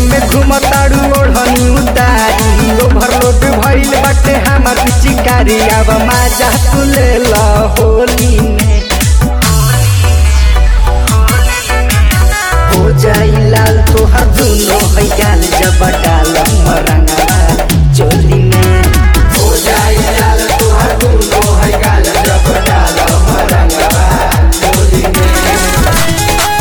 में घुमताड़ू ओढ़नी उतारी ओवरलोड भइल बाटे हमार चिकारी अब माजा तू ले ला होली में हो जाई लाल तोहर दुनो है गाल जब डाल मरंगा चोली में हो जाई लाल तोहर दुनो है गाल जब डाल मरंगवा चोली में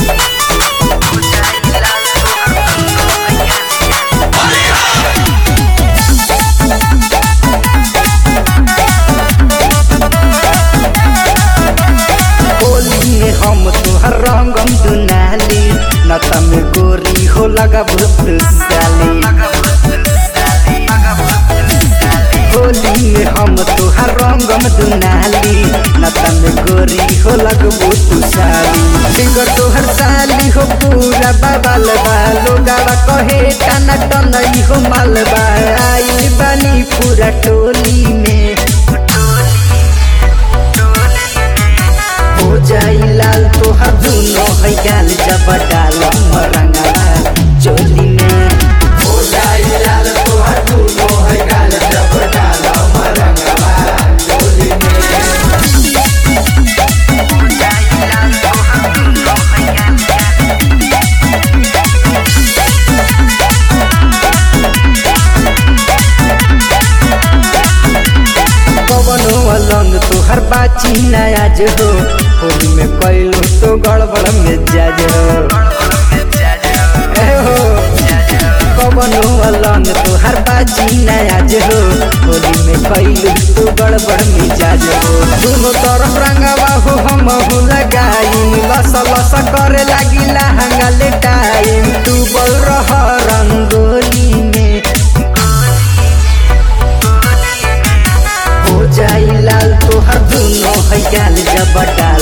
होली में हम तोहर रंगम दुनाली नता में गोरी हो लगा भूत साली होली में हम तोहर रंगम दुनाली नता में गोरी हो लगबो तू साली फिगर तोहर साली हो पूरा बाबाल बा लोगावा कहे टना टनई हो मालबा आई बानी पूरा टोली में हो जाई लाल तोहर दुनो है गाल जब डाल मरंगा चोली में हो जाई लाल तोहर दुनो है गाल जब डाल मरंगवा चोली में कवनो अलंग तोहर बाची नयाज हो होली में कैलो तो गड़बड़ में जाज हो ए हो कवनो अलंग तोहर बाची नयाज हो होली में कैलो तो गड़बड़ में जाज हो दोनों तरफ रंगवा हो हम हो लगाई लस लस करे लागी लहंगा ले टाइम डूबल रह रंगोली में हो जाई लाल तोहर दुनो है गाल जब डाल